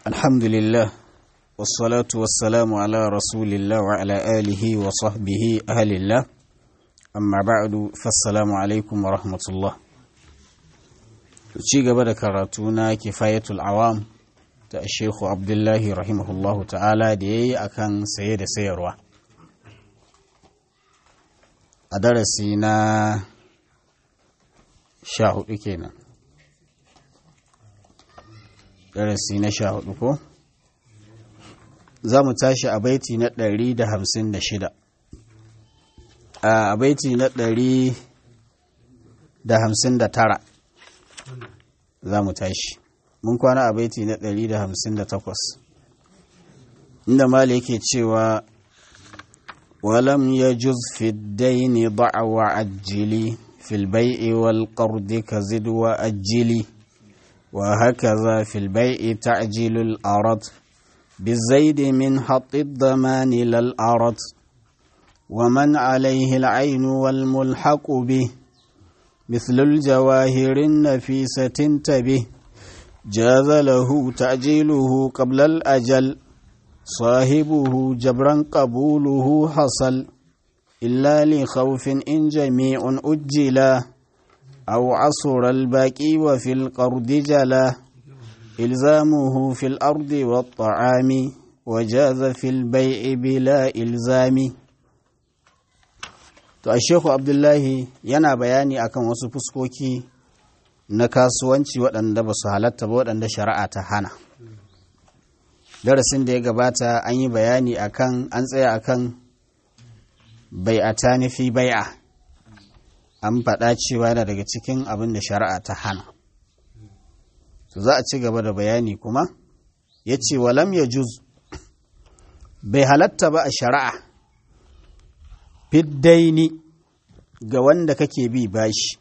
الحمد لله والصلاة والسلام على رسول الله وعلى آله وصحبه أهل الله أما بعد فالسلام عليكم ورحمة الله ci gaba da karatuna kifayatul awam ta Sheikhu Abdullahi rahimahullahu ta'ala da ya yi a kan saye da sayarwa a darasi na sha hudu kenan darasi na sha hudu ko za mu tashi a baiti na ɗari da hamsin da shida a baiti na ɗari da hamsin da tara za mu tashi mun kwana a baiti na ɗari da hamsin da takwas inda mali yake cewa walam ya juz fi daini da'awa ajili fil bai'i wal qardi ka zid wa ajili wa hakaza fil bai'i ta'jilul arad بالزيد من حط الضمان للأرض ومن عليه العين والملحق به مثل الجواهر النفيسة انتبه جاز له تعجيله قبل الأجل صاحبه جبرا قبوله حصل إلا لخوف إن جميع أجلا أو عصر الباقي وفي القرد جلا إلزامه في الأرض والطعام وجاز في البيع بلا إلزام to a sheku abdullahi yana bayani akan wasu fuskoki na kasuwanci waɗanda ba su halatta ba waɗanda shari'a ta hana darasin da ya gabata an yi bayani akan an tsaya akan bai'ata nufi bai'a an faɗa cewa yana daga cikin abin da shari'a ta hana to za a ci gaba da bayani kuma ya ce walam ya juz bai halatta ba a shari'a fiddaini ga wanda kake bi bashi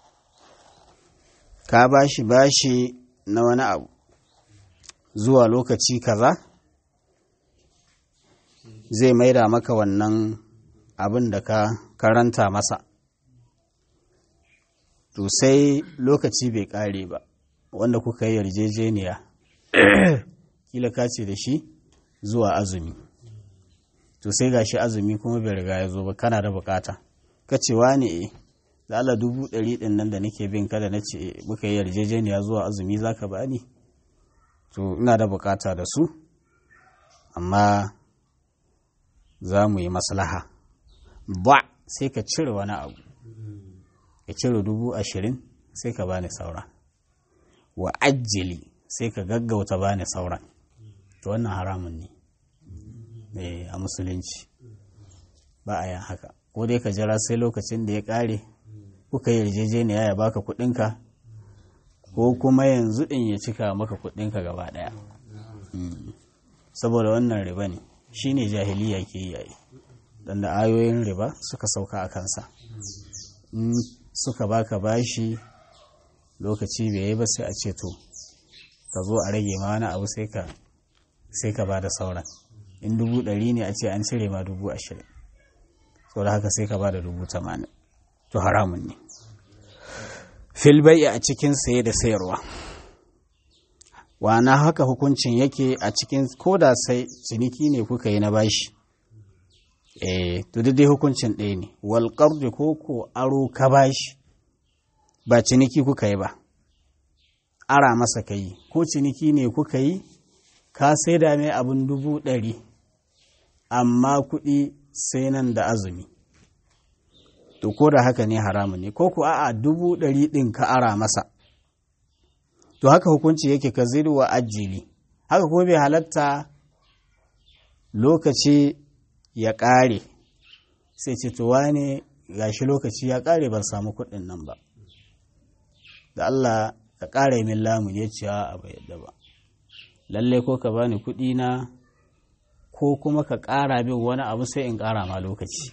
ka bashi bashi na wani abu zuwa lokaci kaza zai maida maka wannan abin da ka karanta masa to sai lokaci bai kare ba wanda kuka yi yarjejeniya kila ka ce da shi zuwa azumi to sai ga shi azumi kuma bai riga ya zo ba kana da bukata ka ce ne e da Allah dubu ɗari ɗin nan da nake bin kada na ce muka yi yarjejeniya zuwa azumi za ka ba ni to ina da bukata da su amma za mu yi maslaha ba sai ka cire wani abu ka cire dubu ashirin sai ka bani saura wa ajili sai ka gaggauta bani sauran to wannan haramun ne a musulunci ba a yin haka ko dai ka jira sai lokacin da ya kare kuka yi yarjejeniya ya baka kudinka ko kuma yanzu din ya cika maka kudinka gaba daya saboda wannan riba ne shine jahiliya ke yi dan da ayoyin riba suka sauka a kansa in suka baka bashi lokaci bai yi ba sai a ce to ka zo a rage ma wani abu sai ka sai ka ba da sauran in dubu ɗari ne a ce an cire ma dubu ashirin sau da haka sai ka ba da dubu tamanin to haramun ne filbai a cikin saye da sayarwa wana haka hukuncin yake a cikin koda sai ciniki ne kuka yi na bashi eh to dai hukuncin ɗaya ne wal qardi ko ko aro ka bashi ba ciniki kuka yi ba ara masa ka yi ko ciniki ne kuka yi ka sai da mai abin dubu ɗari amma kuɗi sai nan da azumi to ko da haka ne haramun ne ko ku a'a dubu ɗari ɗin ka ara masa to haka hukunci yake ka wa ajili haka ko bai halatta lokaci ya ƙare sai ce to wane gashi lokaci ya ƙare ban samu kuɗin nan ba da Allah ka ƙara min lamun ya ce a bai yadda ba lallai ko ka bani kuɗi na ko kuma ka ƙara bin wani abu sai in ƙara ma lokaci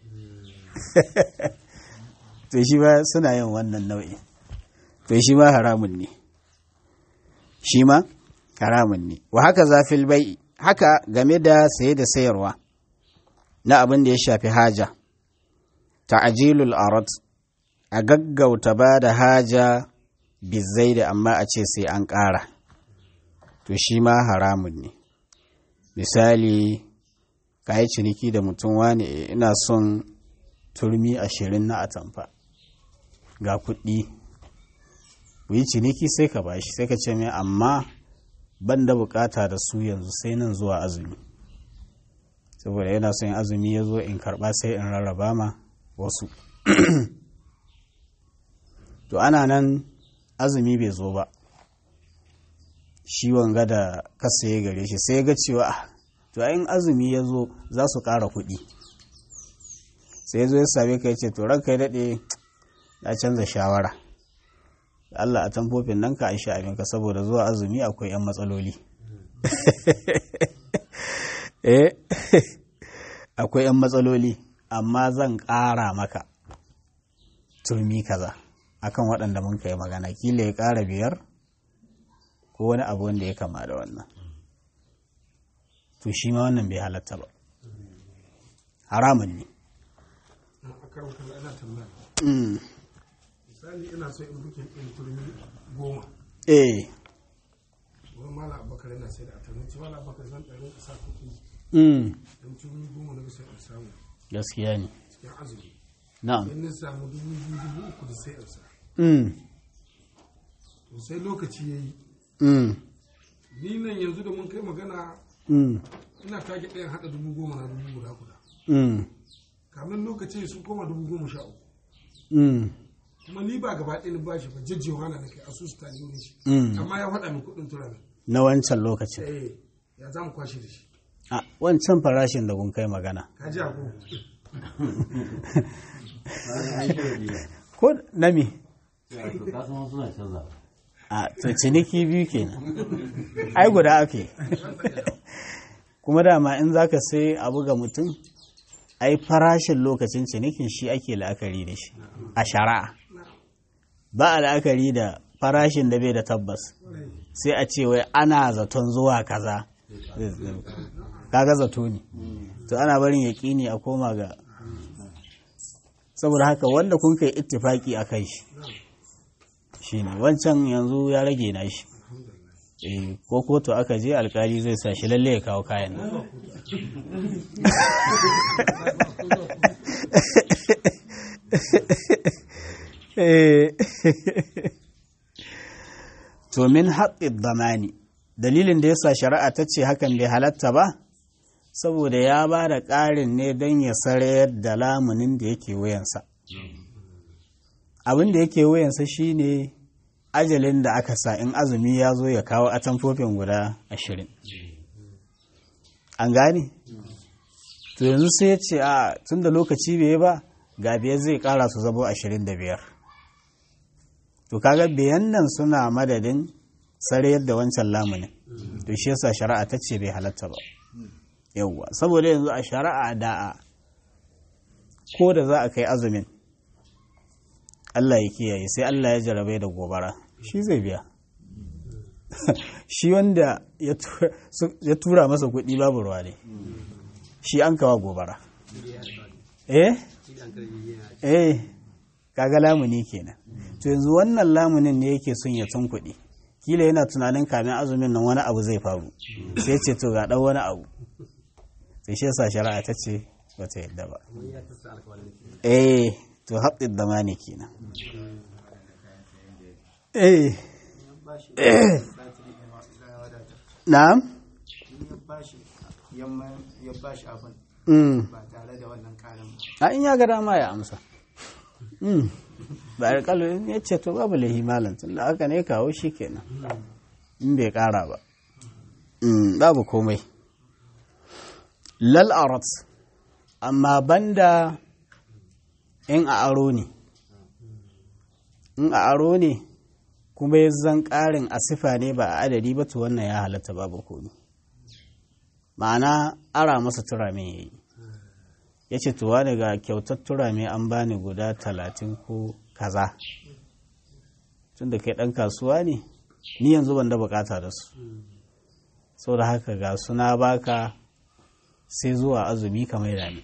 to shi ba suna yin wannan nau'i to shi ma haramun ne shi ma haramun ne wa haka zafil bai haka game da saye da sayarwa na abin da ya shafi haja ta'ajilul arad a gaggauta ba da haja bizai da amma a ce sai an ƙara to shi ma haramun ne misali ka yi ciniki da mutum wani ina son turmi ashirin na atamfa ga kuɗi ku yi ciniki sai ka bashi sai ka ce mai amma ban da bukata da su yanzu sai nan zuwa azumi saboda yana son azumi ya zo in karɓa sai in rarraba ma wasu to ana nan azumi bai zo ba shi wanga da kasa ya gare shi sai ga cewa to in azumi ya zo za su ƙara kuɗi sai ya zo ya same ka ya ce to ranka ya daɗe na canza shawara Allah a tamfofin nan ka aisha abinka saboda zuwa azumi akwai 'yan matsaloli eh akwai 'yan matsaloli amma zan ƙara maka turmi kaza akan waɗanda mun kai magana kila ya ƙara biyar ko wani abu wanda ya kama da wannan to shi ma wannan bai halatta ba haramun ne misali ina so in bukin ɗin turmi goma eh wani mala abakar yana sai da atarmi ci mala abakar zan ɗarin isa kuɗi mm. don turmi goma na bisa in samu gaskiya ne cikin azumi na'am in na samu dubu biyu dubu uku da sai in sa mm. to sai lokaci ya yi Mm. ni nan yanzu da mun kai magana Mm. ina tage ɗayan haɗa dubu goma na dubu guda guda Mm. kamin lokaci sun koma dubu goma sha uku Mm. kuma ni ba gaba ɗaya ni ba shi ba jajjewa na nake asusu ta ne shi Mm. amma ya faɗa min kuɗin turami na wancan lokacin eh ya za mu kwashe da shi a wancan farashin da kun kai magana ka ji abu ko na me to kasan suna canza a to ciniki biyu kenan ai guda ake kuma dama in zaka sai abu ga mutum ai farashin lokacin cinikin shi ake la'akari da shi a shari'a ba a la'akari da farashin da bai da tabbas sai a ce wai ana zaton zuwa kaza kaga zato ne to ana barin yaƙini a koma ga saboda haka wanda kun kai ittifaki a kai shi shine wancan yanzu ya rage na shi eh ko kotu aka je alkali zai sa shi lalle ya kawo kayan nan Eh. to min haƙƙin zamani dalilin da yasa shari'a ta ce hakan bai halatta ba saboda ya ba da ƙarin ne don ya sarayar da lamunin da yake wuyansa abin da yake wuyansa shine ajalin da aka sa in azumi ya zo ya kawo atamfofin guda ashirin an gane to yanzu sai ya ce a tun da lokaci bai yi ba ga biyar zai kara su zabo ashirin da biyar to kaga biyan nan suna madadin sarayar da wancan lamunin to shi yasa shari'a ta ce bai halatta ba yauwa saboda yanzu a shari'a da ko da za a kai azumin Allah ya kiyaye sai Allah ya jarabai da gobara shi zai biya shi wanda ya tura masa kuɗi babu ruwa ne shi an kawa gobara eh eh kaga lamuni kenan to yanzu wannan lamunin ne yake son ya tun kuɗi kila yana tunanin kamin azumin nan wani abu zai faru sai ce to ga ɗan wani abu sai shi yasa shari'a ta ce bata yadda ba eh to haƙƙin da mani kenan eh na'am ya bashi abin mm ba tare da wannan karin a in ya ga dama ya amsa mm ba a kalo in ya ce to babu lahi malam tun da haka ne kawo shi kenan in bai ƙara ba mm babu komai lal arat amma banda in a aro ne in a aro ne kuma ya zan ƙarin a sifa ne ba a adadi ba to wannan ya halatta babu komi ma'ana ara masa turame ya yi ya ce tuwa daga kyautar turame an bani guda talatin ko kaza tun da kai ɗan kasuwa ne ni yanzu ban da bukata da su sau da haka ga suna baka sai zuwa azumi kamar da ni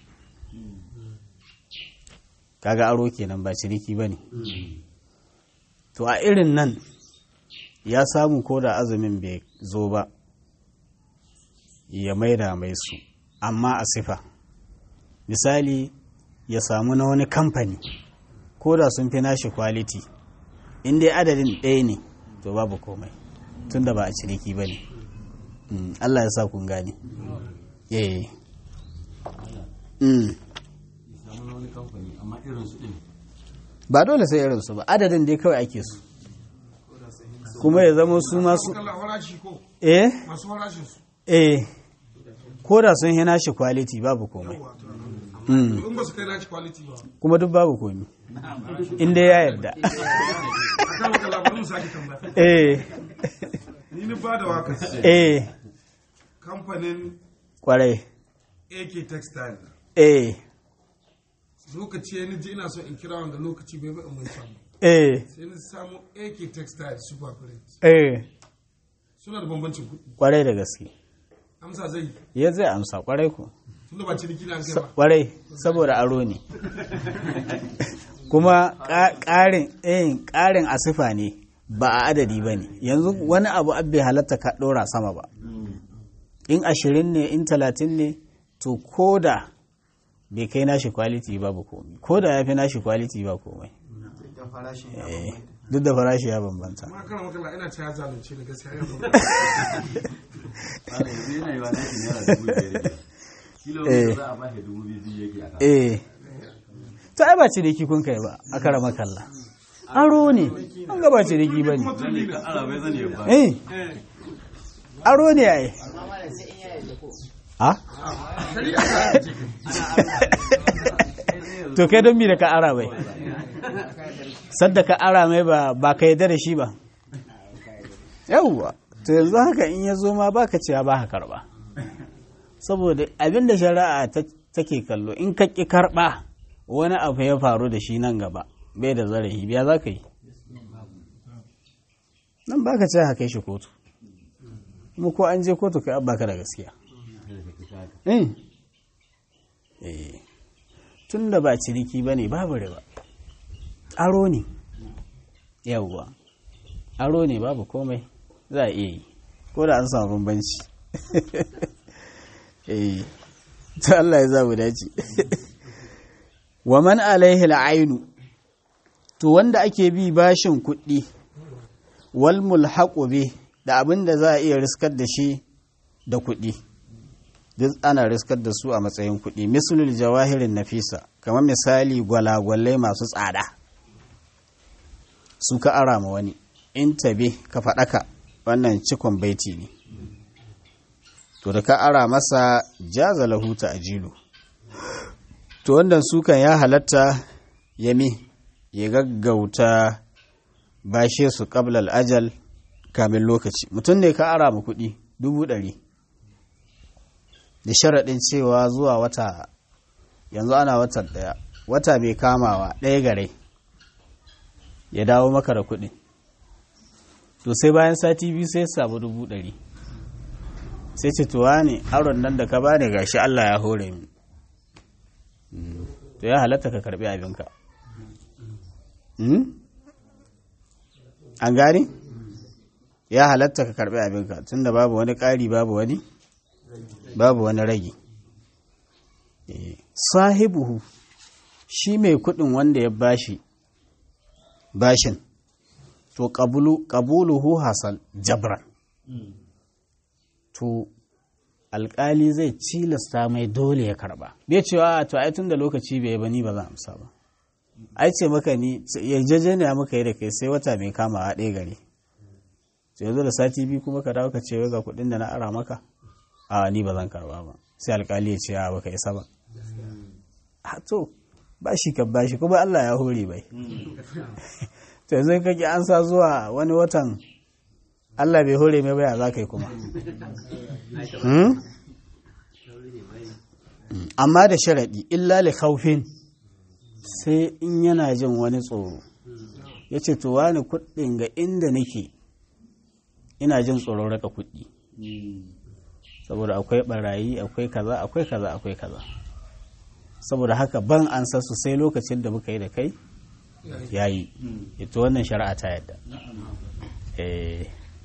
kaga aro kenan ba ciniki ba ne to a irin nan ya samu ko da azumin bai zo ba ya maida mai su amma a sifa misali ya samu na wani kamfani ko da sun fi nashi kwaliti in dai adadin ɗaya ne to babu komai tunda ba a ciniki ba ne Mm, Allah ya sa kun gane eh mm. samu wani kamfani amma irin su din ba dole sai irinsu ba adadin dai kawai ake su kuma ya zama su masu kala farashi ko eh masu farashin su eh ko da sun hina shi quality babu komai Mm. in ba su kai naci quality ba kuma duk babu komai inda ya yarda akan wata labarin sake tambaya eh ni ni ba da waka eh kamfanin kwarai AK Textile eh lokaci ya ji ina so in kira wanda lokaci bai ba in mun samu eh sai ni samu AK Textile Super Print eh suna da bambancin kuɗi kwarai da gaske amsa zai ya zai amsa kwarai ko tunda ba ciniki na an kai ba kwarai saboda aro ne kuma ƙa- ƙarin eh ƙarin asifa ne ba a adadi ba ne yanzu wani abu abbe halatta ka ɗora sama ba in ashirin ne in talatin ne to ko da bai kai nashi kwaliti babu komai ko da ya fi nashi kwaliti ba komai da farashin ya Eh, duk da farashi ya bambanta amma kana makala ina ta ya zalunce da gaskiya ya zama Wanda yanzu yana yi wa nashi naira dubu biyar biyar. Kilo wanda za a ba shi dubu biyu biyu yake a kan. eh to ai ba ciniki kun kai ba a kara makalla aro ne an ga ba ciniki ba ne Zane ka ara bai zane ba. eh aro ne ai a to kai don mi da ka ara bai sadda ka ara mai ba ba ka yarda da shi ba yawwa to yanzu haka in ya zo ma baka cewa ba ka karba saboda abin da shari'a ta- take kallo in ka ƙi karɓa wani abu ya faru da shi nan gaba bai da zarafi biya za ka yi nan baka ce haka kai shi kotu kuma ko an je kotu kai baka da gaskiya eh eh tun da ba ciniki ba ne babu riba aro ne yawwa aro ne babu komai za a iya yi ko da an samu bambanci eh ta Allah ya za mu dace wa man alaihi al'ainu to wanda ake bi bashin kuɗi wal mulhaqu bi da abin da za a iya riskar da shi da kuɗi duk ana riskar da su a matsayin kuɗi mislul jawahirin nafisa kamar misali gwalagwalai masu tsada su ka ara ma wani in tabe ka faɗaka wannan cikon baiti ne to da ka ara masa jaza lahuta a jilu to wannan sukan ya halatta yami ya gaggauta bashe su ƙablal ajal kamin lokaci mutum ne ka ara ma kuɗi dubu ɗari da sharaɗin cewa zuwa wata yanzu ana watan ɗaya wata bai kamawa ɗaya gare ya dawo maka da kuɗi to sai bayan sati biyu sai ya samu dubu ɗari sai ce tuwa ne aron nan da ka bani gashi Allah ya hore mi to ya halatta ka karbi abinka an gani ya halatta ka karbi abinka tunda babu wani ƙari babu wani babu wani ragi sahibuhu shi mai kudin wanda ya bashi bashin to qabuluhu hasal jabran to alkali zai cilasta mai dole ya karba bai cewa to ai tun da lokaci bai ba ni ba zan amsa ba ai ce maka ni yarjejeniya muka yi da kai sai wata mai kama a ɗaya gari to yanzu da sati biyu kuma ka dawo ka ce ga kuɗin da na ara maka a ni ba zan karba ba sai alkali ya ce a baka isa ba a to ba shi ka ba shi kuma Allah ya hore bai to yanzu kake an sa zuwa wani watan Allah bai hore mai baya za ka yi kuma amma da sharaɗi illa li khawfin sai in yana jin wani tsoro ya ce to wani kuɗin ga inda nake ina jin tsoron raka kuɗi saboda akwai barayi akwai kaza akwai kaza akwai kaza saboda haka ban an su sai lokacin da muka yi da kai yayi ita wannan shari'a ta yadda eh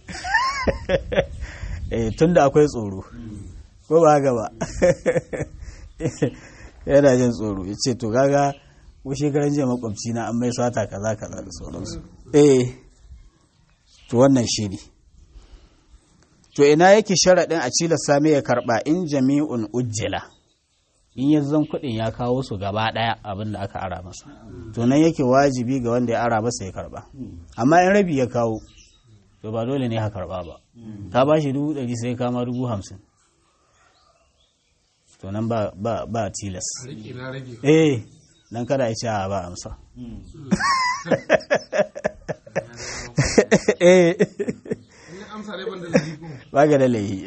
eh tunda akwai tsoro ko ba haka ba yana jin tsoro ya ce to gaga ko shekaran jiya makwabci na an mai sata kaza kaza da sauransu eh to wannan shi ne to ina yake sharaɗin a cila sami ya karɓa in jami'un ujjila in ya zan kuɗin ya kawo su gaba ɗaya abin da aka ara masa to nan yake wajibi ga wanda ya ara masa ya karɓa amma in rabi ya kawo to ba dole ne ka karɓa ba ka ba shi dubu ɗari sai kama dubu hamsin to nan ba ba ba tilas a rike na rage eh nan kada ya ce a ba amsa eh in ya amsa dai ban da laifi ko ba ga da laihi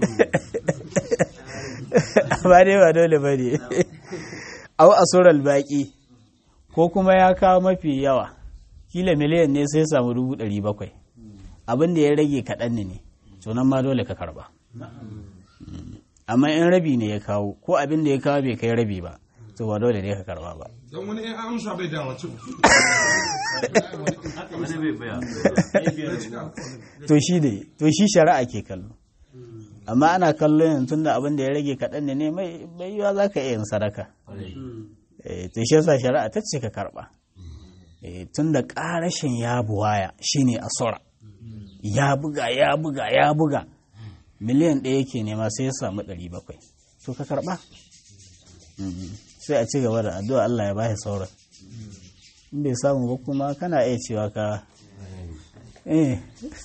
ba dai ba dole ba ne au asural baki ko kuma ya kawo mafi yawa kila miliyan ne sai samu dubu ɗari bakwai abin da ya rage kaɗan ne to nan ma dole ka karba amma in rabi ne ya kawo ko abin da ya kawo bai kai rabi ba to ba dole ne ka karba ba don wani in amsa bai dawa cin wani bai baya to shi ne to shi shari'a ke kallo amma ana kallo yanzu tunda abin da ya rage kaɗan ne mai mai yiwa za ka iya yin sadaka Eh, to shi yasa shari'a ta ce ka karɓa Eh, tunda ƙarashin ya buwaya shine asura ya buga ya buga ya buga miliyan ɗaya yake nema sai ya samu ɗari bakwai to ka karɓa Mhm. sai a ci gaba da addu'a Allah ya bashi sauran in bai samu ba kuma kana iya cewa ka eh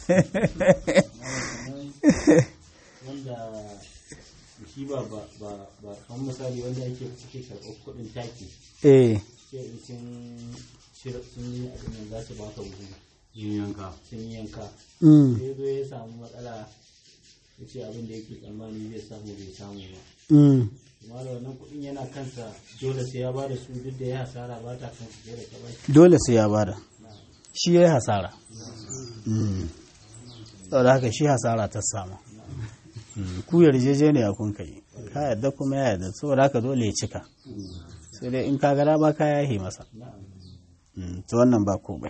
wanda shi ba ba ba ba kan misali wanda yake suke karɓar kuɗin taki eh sai in sun shirya sun yi abin nan za su baka buhu yin yanka sun yi yanka mm, sai zo ya samu matsala ya ce abin da yake tsammani zai samu bai samu ba mm. kuma da wannan kuɗin yana kansa dole sai ya bada su duk da ya hasara ba ta kansa dole ka bai dole sai ya bada shi ya yi hasara Mm. saboda haka shi hasara ta samu Mm, ku yarjejeniya kun kai ka yadda kuma ya yadda saboda haka dole ya cika sai dai in ka gara ba ka yahi masa Mm, to wannan ba komai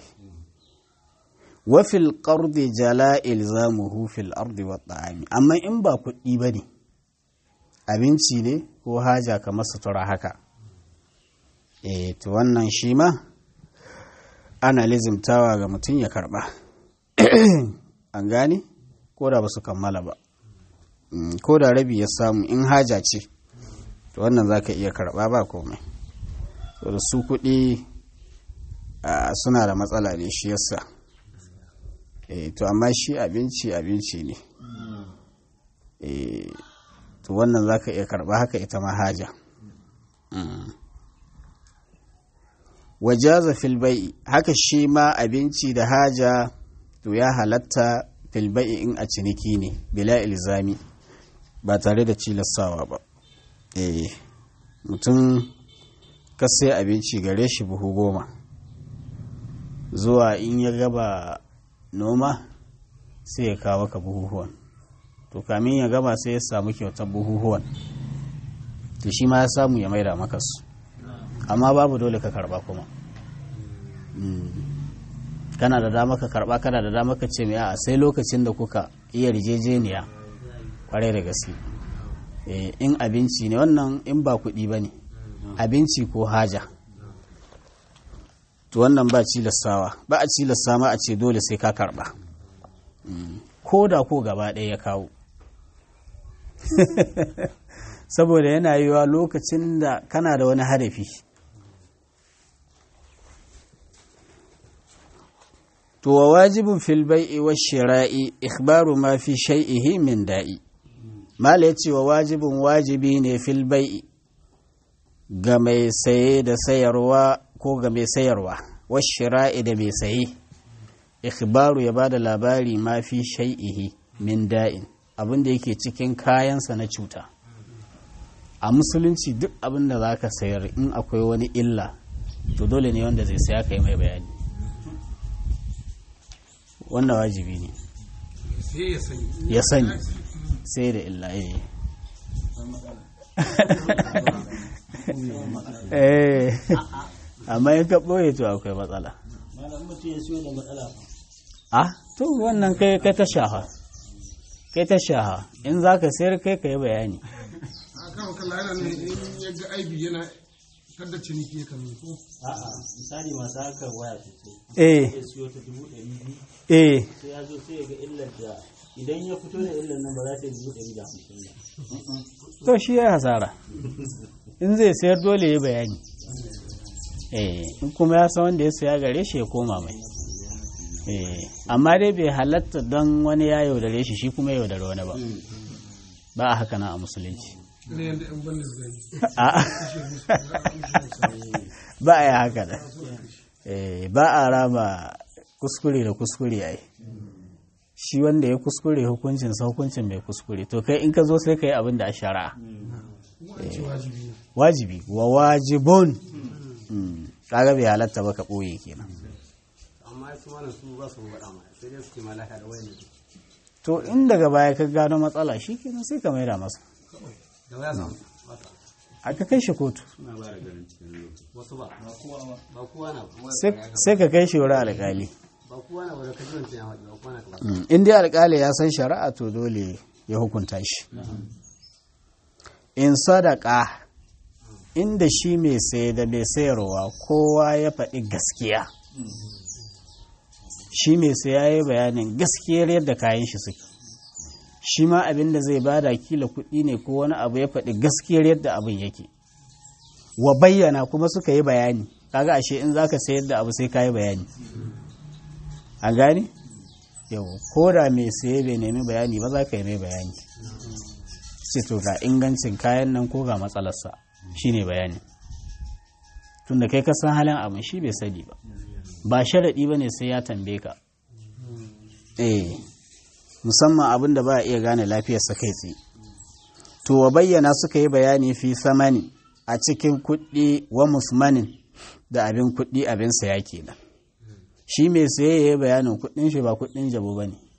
wafil qardi jala ilzamuhu fil ardi wa ta'ami amma in ba kuɗi ba ne abinci ne ko haja kamar sutura haka eh to wannan shi ma ana lizimtawa ga mutum ya karba an gane ko da ba su kammala ba Mm, ko da rabi ya samu in haja ce to wannan za ka iya karba ba komai to da su kuɗi ah, suna da matsala ne shi yasa eh to amma shi abinci abinci ne eh to wannan za ka iya karba haka ita ma haja Mm. wajaza fil bai'i haka shi ma abinci da haja to ya halatta fil bai'i in a ciniki ne bila ilzami ba tare da cilastawa ba eh mutum ka sai abinci gare shi buhu goma zuwa in ya gaba noma sai ya kawo ka buhuhuwan to kamin ya gama sai ya samu kyautar buhuhuwan to shi ma ya samu ya maida maka su amma babu dole ka karba kuma Mm. kana da dama ka karba kana da dama ka ce mai a sai lokacin da kuka iya rijejeniya kwarai da gaske Eh, in abinci ne wannan in ba kuɗi ba ne abinci ko haja to wannan ba cilastawa ba a cilasta ma a ce dole sai ka karba Mm. ko da ko gaba ɗaya ya kawo saboda yana yiwa lokacin da kana da wani hadafi to wa wajibin fil bai'i wa shira'i ikhbaru ma fi shay'ihi min da'i mala yace wa wajibin wajibi ne fil bai'i ga mai saye da sayarwa ko ga mai sayarwa wa shira'i da mai saye ikhbaru ya bada labari ma fi shay'ihi min da'in abin da yake cikin kayansa na cuta a musulunci duk abin da za ka sayar in akwai wani illa to dole ne wanda zai saya ka yi mai bayani wannan wajibi ne sai ya sani ya sani sai da illa eh eh amma in ka ɓoye to akwai matsala malam mutum ya siyo da matsala fa ah to wannan kai kai ta shaha kai ta shaha in za ka sayar kai ka yi bayani a kawo kalla yana ne in ya ga aibi yana kada ciniki ya kame ko a'a misali masu harkar waya sosai eh ya siyo ta dubu ɗari biyu eh sai ya zo sai ya ga illar da idan ya fito da illar nan ba za ta yi dubu ɗari da hamsin ba to shi ya hasara in zai sayar dole ya bayani eh in kuma ya san wanda ya saya gare shi ya koma mai eh amma dai bai halatta don wani ya yaudare shi shi kuma ya yaudare wani ba ba a haka nan a musulunci ne yadda yan banda zai A'a, kashe musu za a kashe musu ba a yi haka da eh ba a rama kuskure da kuskure ai shi wanda ya kuskure hukuncin sa hukuncin mai kuskure to kai in ka zo sai ka yi abin da a shari'a kuma an ce wajibi ne wajibi wa wajibun Mm, kaga bai halatta ba ka ɓoye kenan amma su mana su ba su faɗa ma sai dai suke malaka da wayan to in daga baya ka gano matsala shi kenan sai ka maida masa da waya samu mata aka kai shi kotu suna ba da garin cikin lokaci wasu ba ba kowa na sai- sai ka kai shi wurin alƙali ba kowa na wadda kaji wancan ya faɗi ba kowa na kaba Mm, in dai alƙali ya san shari'a to dole ya hukunta shi in sadaka inda shi mai saye da mai sayarwa kowa ya faɗi gaskiya shi mai saya ya yi bayanin gaskiyar yadda kayan shi suke shi ma abin da zai bada kila kuɗi ne ko wani abu ya faɗi gaskiyar yadda abin yake wa bayyana kuma suka yi bayani kaga ashe in zaka sayar da abu sai ka yi bayani a gane yau ko da mai saye bai nemi bayani ba za ka yi mai bayani sai to ga ingancin kayan nan ko ga matsalarsa shine bayani tunda kai ka san halin abin shi bai sani ba ba sharaɗi ba ne sai ya tambaye ka eh musamman abin da ba a iya gane lafiyarsa kai tsaye to wa bayyana suka yi bayani fi samani a cikin kuɗi wa musmanin da abin kuɗi abin saya kenan shi mai saye ya yi bayanin kuɗin shi ba kuɗin jabo ba ne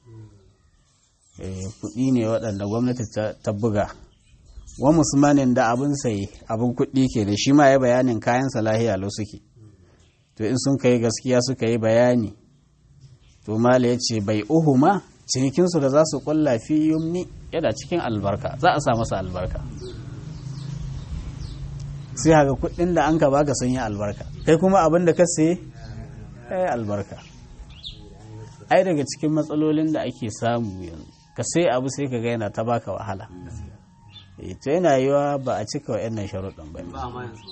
kuɗi ne waɗanda gwamnati ta- ta buga wa musmanin da abin saye abin kuɗi ke da shi ma ya bayanin kayan salahiya lo suke to in sun kai gaskiya suka yi bayani to mala ya ce bai uhuma cinikinsu da za su kulla fi yumni yana cikin albarka za a sa masa albarka sai haka kuɗin da an ka baka sun yi albarka kai kuma abin da ka saye ya yi albarka ai daga cikin matsalolin da ake samu yanzu ka sai abu sai ka ga yana ta baka wahala Eh, to yana yiwa ba a cika wa yannan sharuɗin ba ne. ba ma yanzu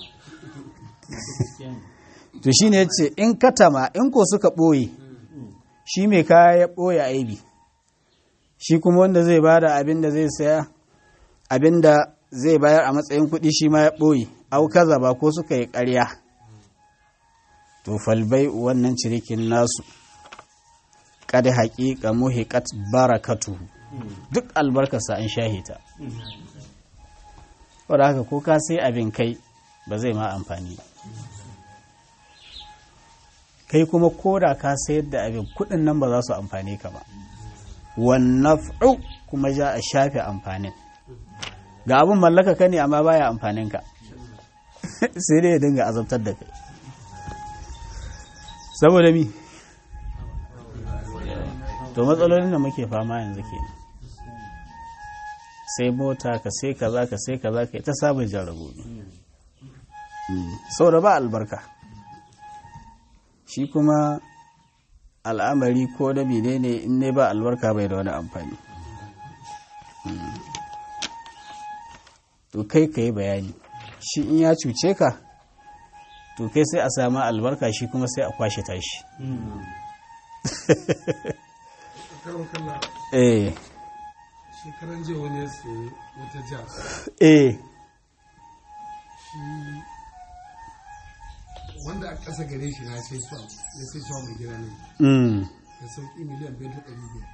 to shi ne ce in katama in ko suka ɓoye shi mai kaya ya ɓoye aibi shi kuma wanda zai bada abin da zai saya abin da zai bayar a matsayin kuɗi shi ma ya ɓoye au kaza ba ko suka yi ƙarya to falbai wannan cirikin nasu kada haƙiƙa muhiƙat barakatu duk albarkarsa an shahita wadda haka ko ka sai abin kai ba zai ma amfani ba kai kuma koda ka sayar da abin kudin nan ba za su amfane ka ba wannan kuma ja a shafe amfanin ga abin mallaka ka ne amma baya amfanin ka sai dai ya dinga azabtar da kai saboda mi to matsalolin da muke fama yanzu ke sai mota ka sai kaza ka sai kaza ka ta sabon jarabobi saboda ba albarka shi kuma al'amari ko da ne ne in ne ba albarka bai da wani amfani to kai ka yi bayani shi in ya cuce ka to kai sai a sama albarka shi kuma sai a kwashe tashi karon kalla eh shekaran jiya wani ya sayi wata jazz eh shi wanda a ƙasa gare shi na sai suwa ya sai suwa mai gida ne mm da sauƙi miliyan biyar da ɗari biyar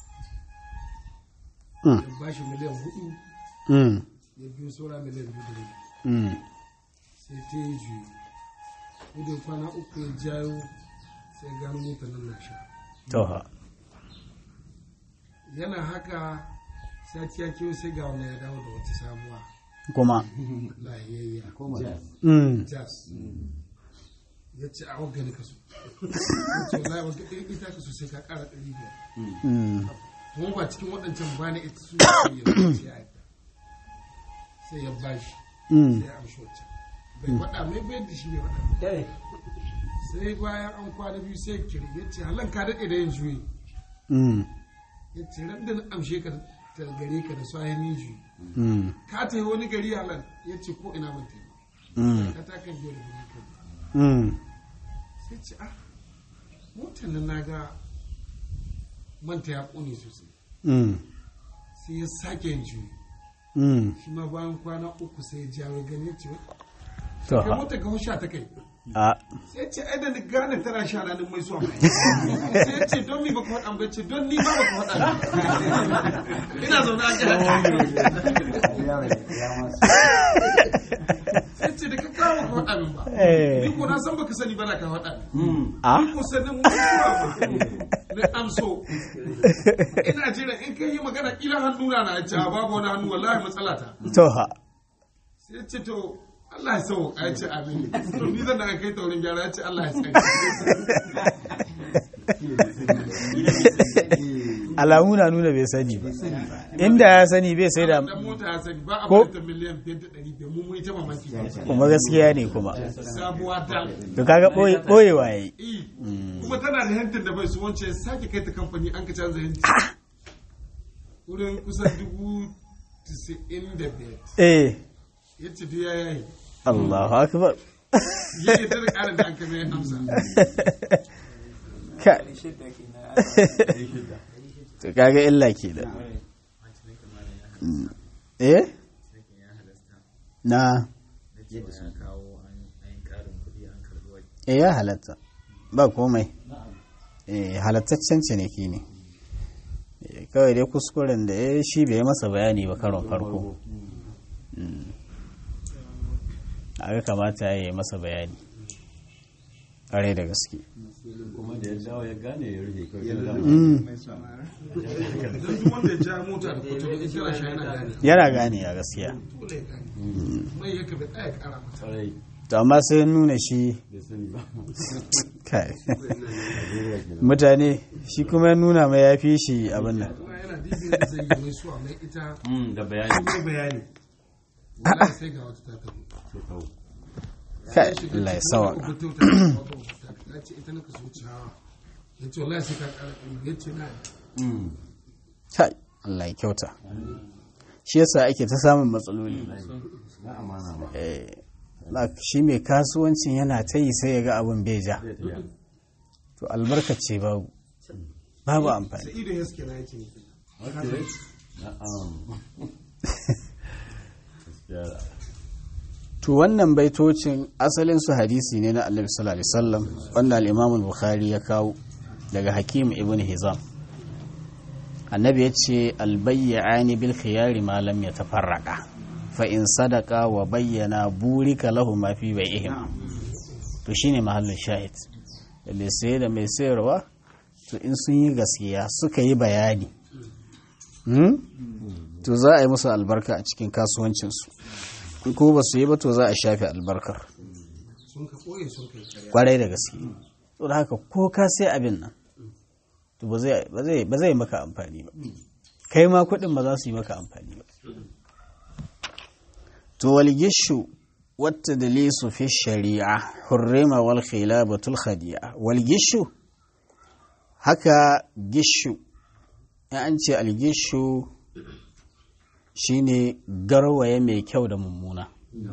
mm ya ba shi miliyan hudu mm ya biyo saura miliyan biyu da rabi mm sai ta yi juyi gudun kwana uku ya jayo sai gano motar nan na sha to ha yana haka sati ya kewa sai ga wannan ya dawo da wata sabuwa kuma lahiyayya mm jazz ya ce a wagga ne kaso ya ce wallahi wagga ɗin ita kaso sai ka ƙara ɗari biyar Mm. kuma ba cikin waɗancan ba ne ita su ya ce ya yadda sai ya bashi Mm. sai ya amshi wacce bai faɗa mai bai da shi bai faɗa sai bayan an kwana biyu sai ya kiri ya ce halan ka daɗe da yin juyi Mm. ya ce ran da na amshe ka ta gare ka da sayan yin juyi Mm. ka ta yi wani gari halan ya ce ko ina ban taimaka Mm. ka ta kan biyo da gari kan Mm. sai ce ah motar nan na ga manta ya ƙone sosai Mm. sai ya sake yin juyi Mm. shi ma bayan kwana uku sai ya jawo gani ya ce To kai ha. motar ga sha ta kai A. sai ce ai da ni gane tana sha ranar mai zuwa sai ya ce don mi baka faɗa ba ce don ni ba baka faɗa ba ina zaune a jihar sai ce da ka kawo baka faɗa min ba Eh. ni ko na san baka sani ba na ka faɗa min A. ni ko sanin mutuwa ba na amso ina jira in kai yi magana kila hannuna na ya ce a babu wani hannu wallahi matsala ta To ha. sai ya ce to Allah ya sau ya ce amin to ni zan daga kai taurin gyara ya ce Allah ya tsare Alamu na nuna bai sani ba. Inda ya sani bai sai da dan mota ya sani ba a Ko- bari ta miliyan fiye da ɗari biyar mun yi ta mamaki kuma gaskiya ne kuma. sabuwa dal To kaga ɓoye- ɓoyewa ya yi. Eh, kuma tana da hentin da bai su wance ya sake kai ta kamfani an ka canza hentin wurin kusan dubu tisa'in da biyar Eh. ya ce duk ya yayi Allahu akbar. ya yi ta da ƙarin da an kame ya amsa Ka. To kaga illa ke da. Mm. Eh? Na. Eh ya halatta. Ba komai. Eh halattaccen ciniki ne. Eh, Kawai dai kuskuren da ya shi bai masa bayani ba karon farko. Mm. Aga kamata ya yi masa bayani. Ƙwarai da gaske. kuma da ya dawo ya gane ya rufe kawai sai da Mm. don duk wanda ya ja mota da kwato in kira shi yana gane Yana gane a gaskiya. dole ya gane mai yake bai tsaya ƙara mata tsarai To amma sai ya nuna shi bai sani ba kai mutane shi kuma ya nuna mai ya fi shi abin nan kuma yana dibin da zai yi mai suwa mai ita Mm, da bayani mai bayani wallahi sai ga wata ta tafi sai kawo kai Allah ya sawa ya ce ita naka so ciyawa ya ce wallahi sai ka ƙara ɗari ya ce na Mm, kai Allah ya kyauta shi yasa ake ta samun matsaloli na amana ba Eh, la- shi mai kasuwancin yana ta yi sai ya ga abin bai ja zai tafiya to albarkace babu babu amfani sai ido ya suke na yake Okay. Na'am. Gaskiya. to wannan baitocin asalin su hadisi ne na Annabi sallallahu alaihi wasallam wanda al-Imam al-Bukhari ya kawo daga Hakim ibn Hizam annabi ya ce albayyani bil khiyari ma lam yatafarraqa fa in sadaqa wa bayyana burika lahu ma fi bai'ihim to shine mahallin shahid da mai saye da mai sayarwa to in sun yi gaskiya suka yi bayani hmm? to za a yi musu albarka a cikin kasuwancinsu in ko ba su yi ba to za a shafe albarkar sun ka ɓoye sun kai ƙarya kwarai da gaske to da haka ko ka sai abin nan to ba zai ba zai ba zai maka amfani ba kai ma kuɗin ba za su yi maka amfani ba to wal gishu wata dalisu fi shari'a hurrima wal khilabatul khadi'a wal gishu haka gishu in an ce al gishu shine garwaye mai kyau da mummuna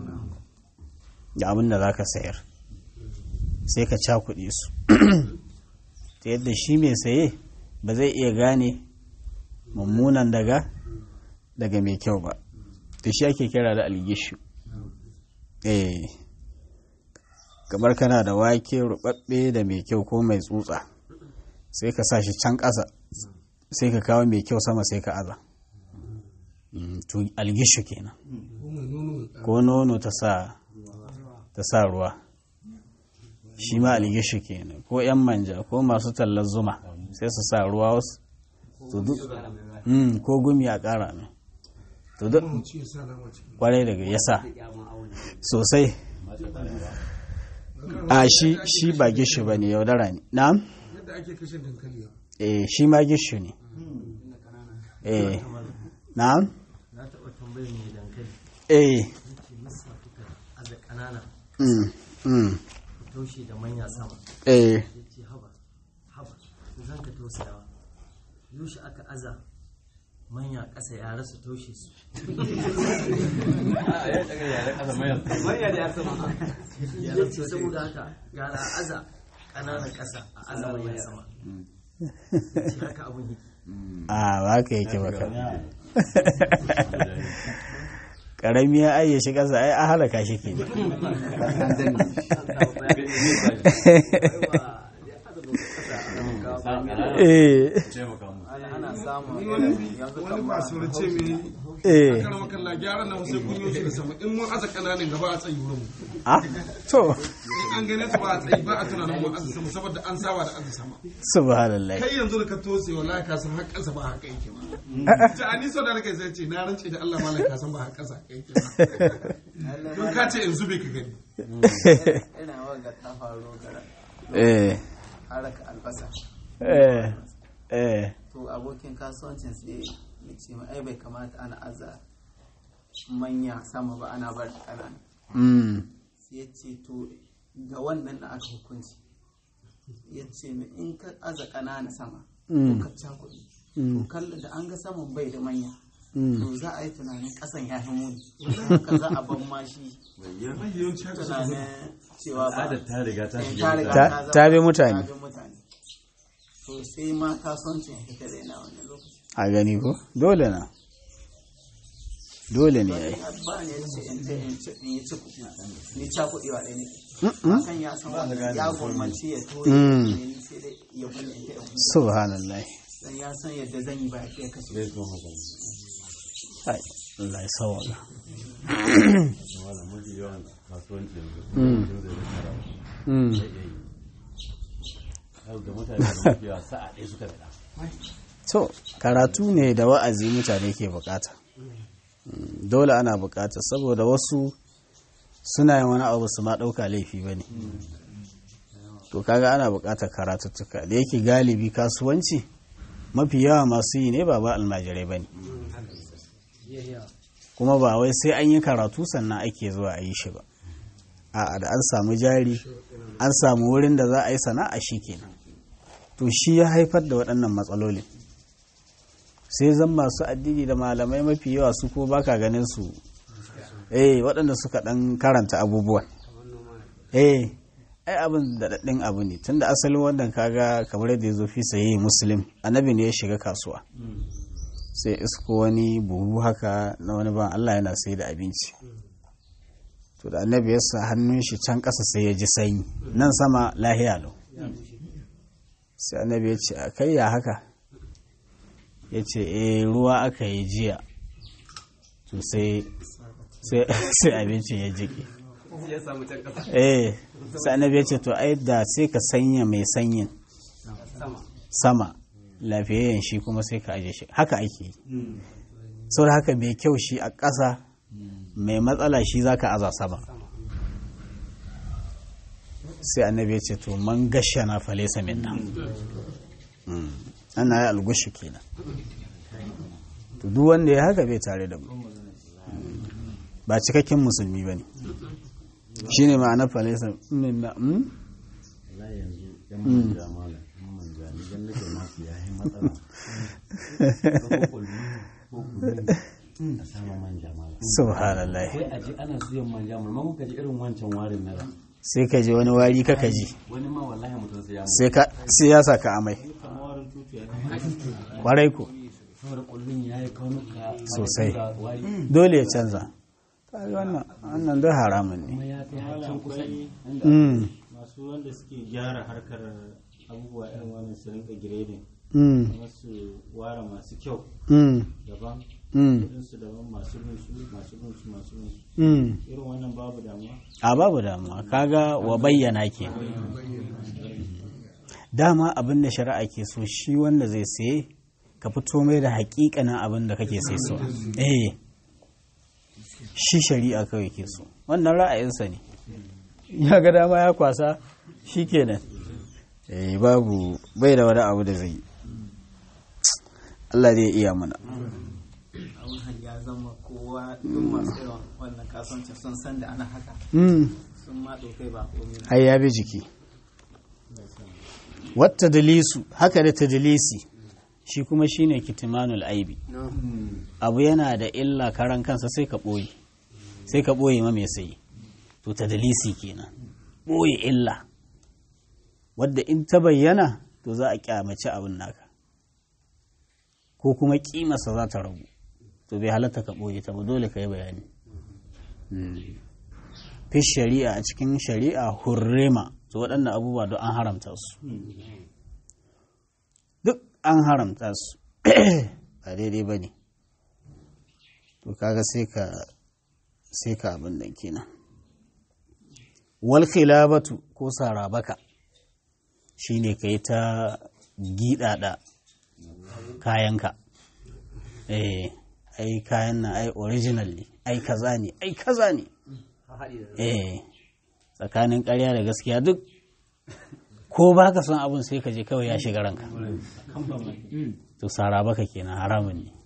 da abin da za ka sayar sai ka cakuɗe su ta yadda shi mai saye ba zai iya gane mummunan daga daga mai kyau ba to shi ake kira da algishu eh kamar kana da wake rubabbe da mai kyau ko mai tsutsa sai ka sa shi can ƙasa sai ka kawo mai kyau sama sai ka aza Mm, to algishu kenan ko mai nono mai ƙara ko nono ta sa ta sa ruwa shi ma algishu kenan ko yan manja ko masu tallar zuma sai su sa ruwa wasu to duk mm, ko gumi a ƙara mai to duk mu ci ya sa nama cikin kwarai daga yasa sosai a shi shi ba gishu ba ne yaudara ne na'am yadda ake kashe dankali yau eh shi ma gishu ne eh na'am na taɓa tambayar mai dankali eh ce masa kuka aza ƙanana mm mm ku taushe da manya sama eh ya ce haba haba zan ka tausayawa yaushe aka aza manya ƙasa yara su taushe su ya ce saboda haka gara aza ƙananan ƙasa a aza manya sama ce haka abin yake a ba ka yake baka karami ya ayyashi ƙasa ai a halaka shi ke eh ana samun yanzu wani masu race mai eh karama kalla gyaran nan sai kun yi shi da sama in mun aza kananan gaba a tsayi wurin ah to in an gane su ba a tsayi ba a tunanin mun aza sama saboda an saba da aza sama subhanallah kai yanzu da ka tose wallahi ka san har kansa ba haka yake ba ta ani so da nake sai ce na rance da Allah malaka ka san ba haka kansa yake ba don ka ce in zube ka gani ina wanga ta faru gara eh haraka albasa eh eh to abokin kasuwancin sai ya ce ma ai bai kamata ana aza manya sama ba ana bar ƙanana mm sai ya ce to ga wannan da aka hukunci ya ce min in ka aza ƙanana sama Mm. ko ka cakuɗi to kalla da an ga saman bai da manya mm to za a yi tunanin ƙasan ya fi muni haka za a ban mashi yawanci haka suka zo tunanin cewa ba al'adar ta riga ta Eh, shiga ta riga Ta- zama- ta bi mutane. ta bi mutane to sai ma kasuwancin ya fita da wannan lokaci a gani ko dole na dole ne ai ba ne ya ce in ta in ci in yi ciku ni cakuɗi wa ɗaya ne Mm-mm. kan ya san wannan ya gwammaci ya toye Mm. ne ni sai dai ya bulle ta ya huta subhanallah dan ya san yadda zan yi ba ya kashe zai zo haka ai Allah ya sawala wala mafi yawan kasuwanci yanzu Mm. mutum zai rika rawa mm zai iya yi yau ga mutane da mafi yawa sa'a ɗaya suka gada to karatu ne da wa'azi mutane ke bukata Mm, dole ana bukata saboda wasu suna yin wani abu su ma ɗauka laifi ba ne to kaga ana bukatar karatuttuka da yake galibi kasuwanci mafi yawa masu yi ne ba ba almajirai ba ne kuma ba wai sai an yi karatu sannan ake zuwa a yi shi ba a da an samu jari an samu wurin da za a yi sana'a shi kenan to shi ya haifar da waɗannan matsalolin sai zan masu addini da malamai mafi yawa su ko baka ganin su eh waɗanda suka ɗan karanta abubuwan eh ai abin da daɗin abu ne tunda asalin wannan kaga kamar yadda ya zo fi sayi muslim annabi ne ya shiga kasuwa sai isko wani buhu haka na wani ban Allah yana sai da abinci to da annabi ya sa hannun shi can ƙasa sai ya ji sanyi nan sama lahiya lau sai annabi ya ce a kai ya haka ya ce eh ruwa aka yi jiya to sai sai abincin ya jike eh sai annabi ya ce to ai da sai ka sanya mai sanyin sama lafiyayyen shi kuma sai ka aje shi haka ake yi sau da haka mai kyau shi a ƙasa mai matsala shi za ka aza sama sai annabi ya ce to man gasha na falesa minna ana yi algushi kenan to duk wanda ya haka bai tare da mu ba cikakken musulmi ba ne shi ne ma'ana falesa minna Allah yanzu yan manja malam yan manja ni gan nake masu ya yi matsala ko kulmi ko kulmi a sama manja malam subhanallah sai a ji ana suyan manja maimakon ka ji irin wancan warin na da sai ka ji wani wari kaka ji wani ma wallahi mutum sai ya mutu sai ka- sai ya saka amai kwarai ko saboda kullun ya yi kaunuka Sosai. wari dole ya canza Kaga wannan wannan duk haramun ne kuma ya kai har can kusa Mm, masu wanda suke gyara harkar abubuwa irin wannan su rinka giredin mm, kuma su ware masu kyau mm, daban mm, kudinsu daban masu bin su masu bin su masu bin su mm. irin wannan babu damuwa a babu damuwa kaga wa bayyana ke dama abin da shari'a ke so shi wanda zai saye ka fito mai da hakikanin abin da kake sai so eh shi shari'a kawai ke so wannan ra'ayinsa ne ya ga dama ya kwasa shikenan eh babu bai da wani abu da zai yi Allah zai iya mana abun har ya zama kowa duk masu yawan wannan kasuwancin sun san da ana haka mm. sun ma ɗaukai ba komai na ai ya bi jiki wata dalisu haka da tadlisi shi kuma shine kitimanul aibi abu yana da illa karan kansa sai ka ɓoye sai ka ɓoye ma mai sayi to tadlisi kenan ɓoye illa wadda in ta bayyana to za a kyamaci abin naka ko kuma kimarsa za ta ragu to bai halatta ka ɓoye ta ba dole ka yi bayani fi shari'a a cikin shari'a hurrema to waɗannan abubuwa duk an haramta su duk an haramta su ba daidai ba ne to kaga sai ka sai ka abin nan kenan wal khilabatu ko sarabaka shine kai ta gidada kayanka eh ai kayan nan ai original ne ai kaza ne ai kaza ne eh tsakanin ƙarya da gaskiya duk ko ba ka son abin sai ka je kawai ya shiga ranka to sara baka kenan haramun ne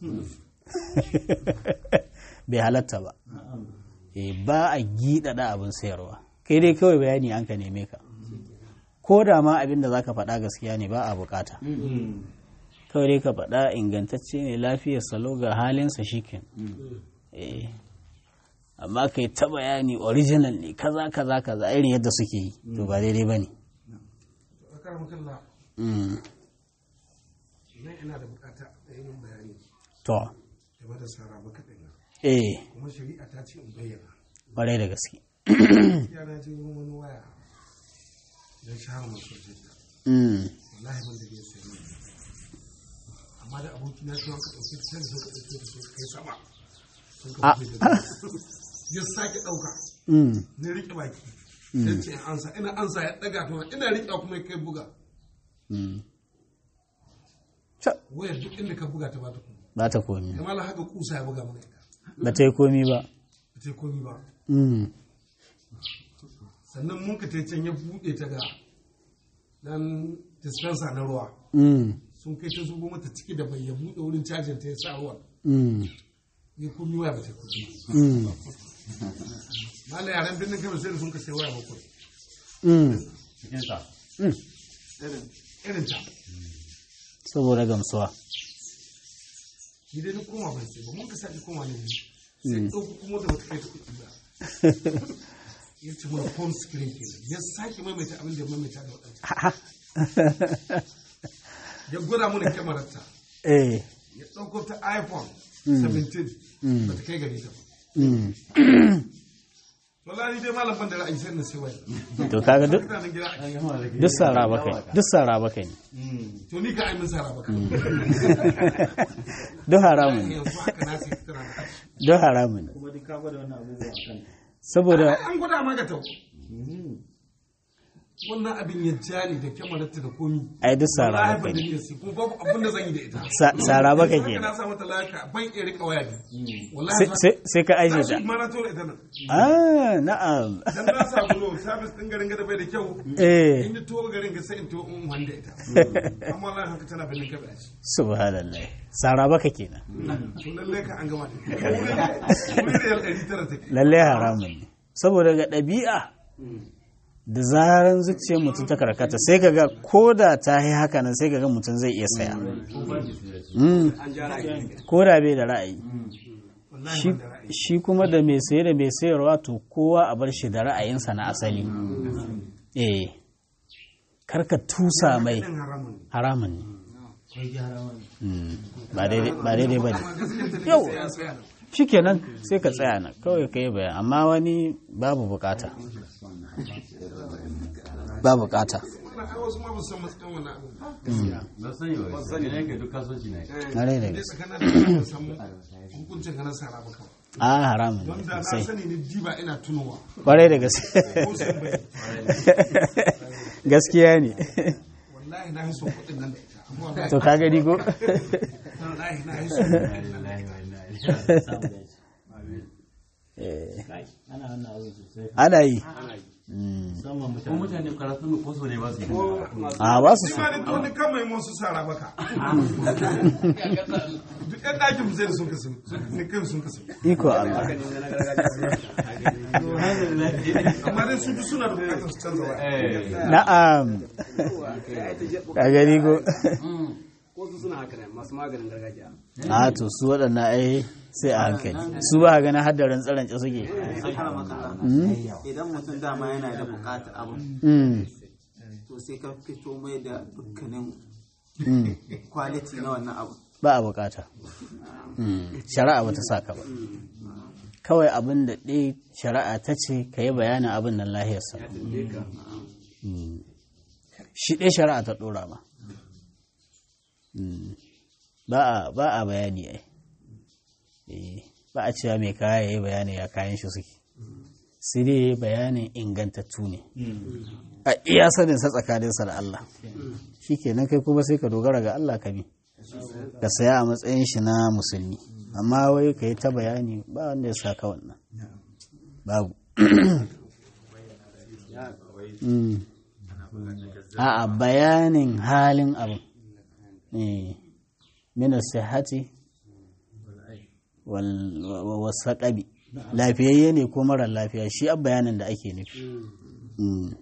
bai halatta ba eh ba a giɗaɗa abin sayarwa kai dai kawai bayani an ka neme ka ko da ma abin da za ka faɗa gaskiya ne ba a bukata kawai dai ka faɗa ingantacce ne lafiyar salo ga halinsa shikin eh amma kai ta bayani original ne kaza kaza kaza irin yadda suke yi to ba daidai ba ne akar makalla nan ina da bukata da yi min bayani to game da sara maka ɗin eh kuma shari'a ta ce in bayyana ƙwarai da gaske yara je wurin wani waya don shahar masu jidda Mm, wallahi ban da bai sayi ne amma da aboki na cewa ka ɗauki ta sai ka ɗauki ta sai ka kai sama sun ka Ah. wuce da ya sake ɗauka mm, na riƙe baki sai ce in ansa ina ansa ya ɗaga to ina riƙe kuma ya kai buga mm. Ca, wayar duk inda ka buga ta ba ta kuma ba ta komi kamar haka kusa ya buga mana ita ba ta yi komi ba ba ta yi komi ba Mm, sannan mun ka tai can ya buɗe ta ga dan dispenser na ruwa mm, sun kai ta zubo mata ciki da bai ya buɗe wurin cajin ta ya sa ruwan mm, ya komi waya ba ta komi mm, mala yaren birnin kano sai da sun ka sai waya bakwai mm, cikinsa mm. irin ta saboda gamsuwa ni dai na koma ban sai ba mun ka sake koma ne sai ɗauko kuma da wata kai ta kuɗi ba ya ce mana phone screen kenan ya sake maimaita abin da ya maimaita da waɗanda ya gwada mana kyamarar ta eh ya ɗauko ta iphone 17 ba ta kai gari ta ba mm. wallahi dai malam ban da ra'ayi sai na sai waya to kaga duk mutanen gida a duk sara ba kai duk sara ba kai ne to ni ka aimin sara baka duk haramun ne yanzu haka na sai tana da duk haramun ne kuma duk ka gwada wannan abubuwa a kan saboda an gwada ma ga tau wannan abin ya ja ni da kyamararta da komi ai duk sara wallahi ba ban kai da ne niyyar sai kuma babu abin da zan yi da ita Sa- sara ba kai haka ke na sa mata lafiya ban iya rika waya ne wallahi Sai- sai sai ka aje ta ma na tura ita nan ah na'am dan na samu lo service din garin gada bai da kyau eh in yi tuwo garin ga sai in tuwo in wanda ita amma wallahi haka tana bin kabe a ci subhanallah sara baka kenan to lalle ka an gama da ita wuri da yal ɗari tara take lalle haramun ne saboda ga ɗabi'a da zaran zuciyar mutum ta karkata sai ka ga ko da ta yi haka nan sai ka ga mutum zai iya saya Mm. ko da bai da ra'ayi wallahi Shi- ban da ra'ayi shi kuma da mai saye da mai sayarwa to kowa a bar shi da ra'ayinsa na asali eh karka tusa mai ɗin haramun ne haramun ne akwai gyara wani Mm. ba daidai ba daidai ba ne amma gaskiyar ta ne Yau. sai ya tsaya nan shikenan sai ka tsaya nan kawai ka yi bayan amma wani babu bukata ba bukata wannan ai wasu ma ba su san matsayin wannan abin ba na sani ba sani ne ga duk kasuwanci ne na rai da dai gaske tsakanin da kan san hukuncin ganin sara ba kawai a haramun don ne da na sosai sani ni diba ina tunowa kwarai da gaske ko sun bai gaskiya ne wallahi na yi son kuɗin nan da ita amma wallahi to ka gani ko wallahi na yi son kuɗin nan da ita samu dace Eh, kai ana wannan abu sosai ana yi Mm. musamman ko mutane mutane karatu ne ko so ne ba su yi a ba su Shi so ma ne wani kan mai su sara baka. Duk ɗan ɗakin mu sai da sun kasu. Ne kan sun kasu. iko Allah Amma dai su ji suna da bukatar su canza waya. na'am ka gani ko wasu suna haka ne masu maganin gargajiya a to su waɗannan ai sai a hankali su ba ganin haddarin tsaranci suke sakara maka idan mutum dama yana da bukatar abu Mm, to sai ka fito mai da dukkanin mm. quality na wannan abu ba a bukata Mm, shari'a ba ta saka ba kawai abin da ɗaya shari'a ta ce ka yi bayanin abin nan lahiyarsa Mm. shi ɗaya shari'a ta ɗora ma Mm. ba a ba a bayani ai Eh, ba a cewa mai kaya ya yi bayani ya kayan shi suke sai dai ya yi bayanin ingantattu ne a iya saninsa tsakaninsa da Allah shi kenan kai kuma sai ka dogara ga Allah ka bi ka saya a matsayin shi na musulmi amma wai ka yi ta bayani ba wanda ya saka wannan babu Mm. a bayanin halin abu mina sihati wasa ƙabi lafiyayye ne ko marar lafiya shi a bayanin da ake nufi Mm.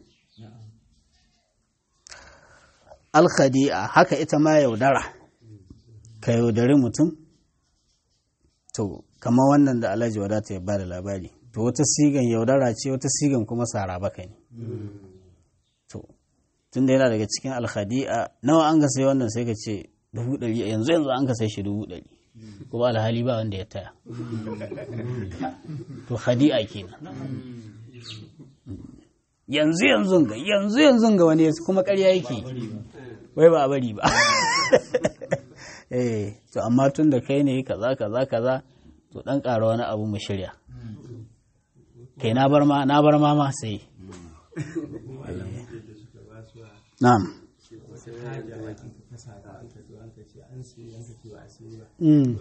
alkhadi'a haka ita ma yaudara ka yaudari mutum to kamar wannan da alhaji wadata ya bada labari to wata sigan yaudara ce wata sigan kuma sara baka ne to tunda yana daga cikin alkhadi'a nawa an ka sai wannan sai ka ce dubu ɗari yanzu yanzu an ka sai shi dubu ɗari kuma alhali ba wanda ya taya to khadi'a kenan yanzu yanzu ga yanzu yanzu ga wani kuma ƙarya yake wai ba a bari ba eh to amma tun da kai ne kaza kaza kaza to dan ƙara wani abu mu shirya kai na bar ma na bar ma ma sai na'am Mm.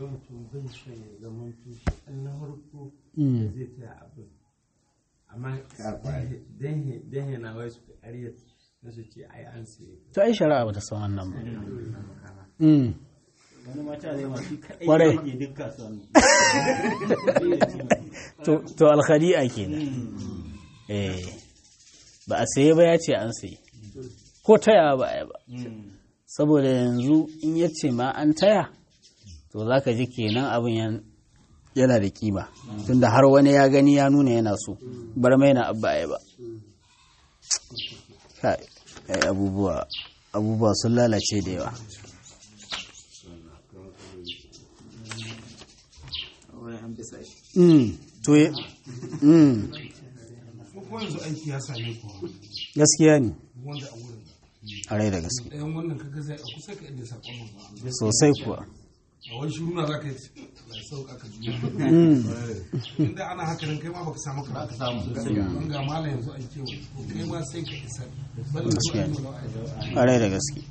Mm. amma dan yana wai su ƙarya na su ce ai an sai to ai shari'a ba ta san wannan ba Mm. wani mata zai masu kaɗai Kwarai. yake duk kasuwanni to to alkhadi'a kenan eh ba a saye ba ya ce an saye ko taya ba a yi ba saboda yanzu in ya ce ma an taya to za ka ji kenan abin yan- yana da kima tunda har wani ya gani ya nuna yana so bar mai na abba a yi ba Kai, kai abubuwa abubuwa sun lalace da yawa wani an bisa shi Mm, to ye- mm, Ko kuma yanzu aiki ya same ku gaskiya ne wanda a wurin. a rai da gaske Ɗayan wannan kaga zai a kusa ka inda sakon mu. sosai kuwa A wani shiru na za ka yi ya sauka ka juya. Mm, Inda ana haka nan kai ma baka samu ka baka samu. Don ga malam yanzu an kewa. To kai ma sai ka isa. Balla ko Gaskiya an ne. yi wani a rai da gaske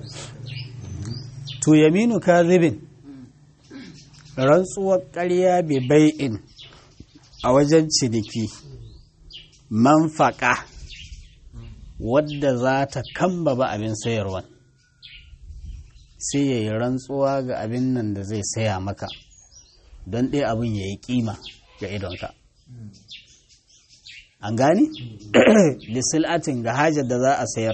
to yaminu kazibin rantsuwar ƙarya bai bai'in a wajen ciniki manfaƙa wadda za ta kambaba abin sayarwan sai ya yi rantsuwa ga abin nan da zai saya maka don ɗaya abin ya yi ƙima ga idonka an gani? lisil'atin ga hajar da za a sayar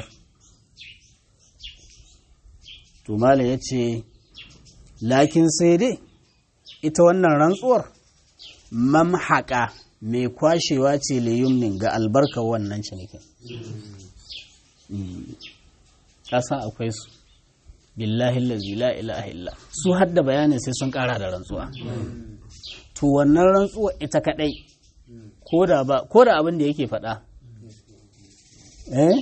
to malam ya ce lakin sai dai ita wannan rantsuwar mamhaƙa mai kwashewa ce liyumnin ga albarkar wannan cinikin ƙasa akwai su billahi lazi la ilaha illa su hadda bayanin sai sun ƙara da rantsuwa to wannan rantsuwa ita kaɗai ko da ba- ko da abin da yake faɗa eh